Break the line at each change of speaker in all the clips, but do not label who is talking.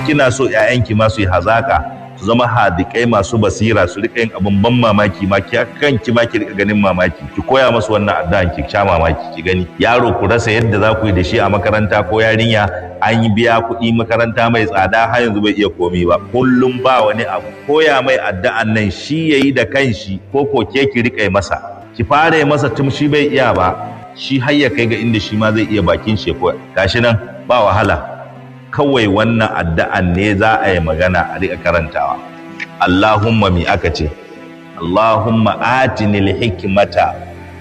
kina so ƴaƴanki ma su yi hazaka su zama hadikai masu basira su rika yin abin ban mamaki ma ki kanki ma ki rika ganin mamaki ki koya musu wannan addu'an ki sha mamaki ki gani yaro ku rasa yadda za ku yi da shi a makaranta ko yarinya an yi biya kuɗi makaranta mai tsada har yanzu bai iya komi ba kullum ba wani abu koya mai addu'an nan shi yayi da kanshi ko ko ke ki rika masa ki fara masa tun shi bai iya ba shi har ya kai ga inda shi ma zai iya bakin shi ko gashi nan ba wahala kawai wannan addu'an ne za a yi magana a riƙa karantawa. Allahumma mi aka ce, Allahumma atinil hikmata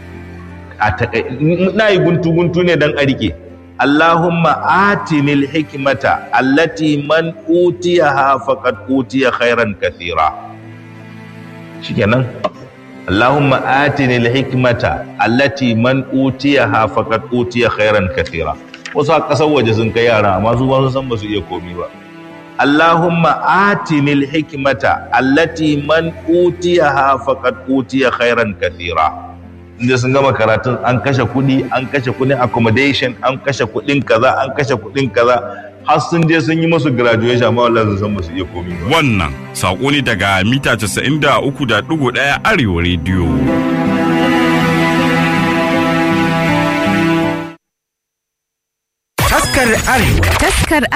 na yi guntu-guntu ne don a riƙe. Allahumma atinil hikmata allati man utiya ha faqad utiya khairan kathira. Shikenan. Allahumma atinil hikmata allati man utiya ha faqad utiya khairan kathira. wasu a ƙasar waje sun kai yara amma su ba su san ba su iya komi ba Allahumma atinil hikmata allati man utiyaha faqad utiya khairan kathira inda sun gama karatun an kashe kuɗi an kashe kuɗin accommodation an kashe kuɗin kaza an kashe kuɗin kaza har sun je sun yi musu graduation amma wallahi sun san ba su iya komi ba
Wannan saƙo ne daga mita 93.1 Arewa rediyo.
Taskar Arewa
Taskar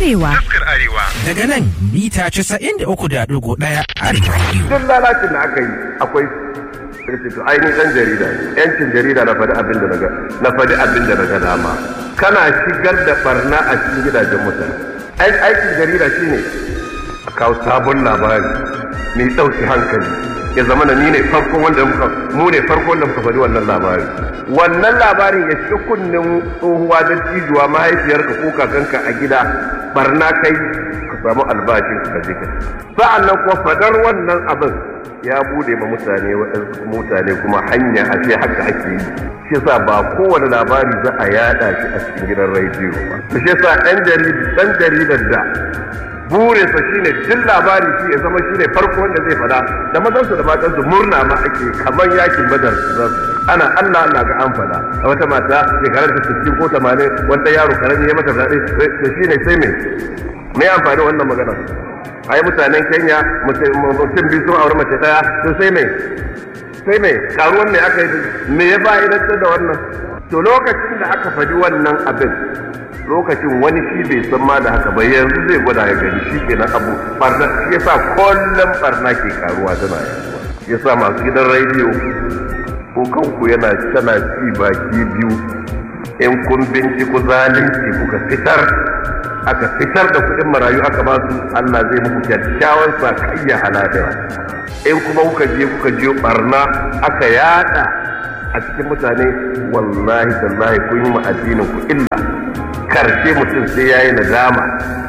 Arewa.
daga nan mita 93.1 Arewa Radio.
duk lalacin da aka yi akwai sai to ai ni dan jarida ne yancin jarida na faɗi abin da naga na faɗi abin da naga dama kana shigar da barna a cikin gidajen mutane ai aikin jarida shine a kawo sabon labari mai ɗauki hankali ya zama na ni ne farkon wanda muka mu ne farkon wanda muka faɗi wannan labari wannan labarin ya shiga kunnen tsohuwa da cijuwa mahaifiyarka ko kakanka a gida barna kai ka samu albashin ka je ka sa'an nan kuma fadar wannan abin ya bude ma mutane waɗansu mutane kuma hanya a ce haka ake yi shi yasa ba kowane labari za a yada shi a cikin gidan rediyo ba shi yasa ɗan ɗan jaridar da burinsa shine duk labari shi ya zama shine farko wanda zai fada da mazansu da matansu murna ma ake kamar yakin badar ana Allah Allah ga an fada a wata mata shekarar ta 60 ko 80 wanda yaro karami ya mata zaɓe to shine sai me me amfani wannan magana ai mutanen Kenya mutum biyu sun aure mace daya to sai me sai me karuwan me aka yi me ya fa'idantar da wannan to lokacin da aka faɗi wannan abin lokacin wani shi bai san ma da haka ba yanzu zai gwada ya gani shi ke na abu barna shi yasa kullum barna ke karuwa tana yaduwa shi yasa masu gidan rediyo ko kanku yana tana ci baki biyu in kun binciko zalunci kuka fitar aka fitar da kuɗin marayu aka ba su Allah zai muku kyakkyawan sakayya halaliya in kuma kuka je kuka je barna aka yada a cikin mutane wallahi tallahi kun yi ma addinin ku illa karshe mutum sai yayi nadama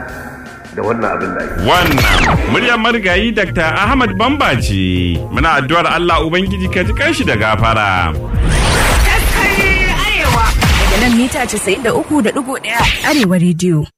da wannan abin da ake
Wannan muryar marigayi Dr. Ahmad Bamba ce. Muna addu'ar Allah Ubangiji ka ji kanshi da gafara.
Daga nan mita 93.1 Arewa Radio.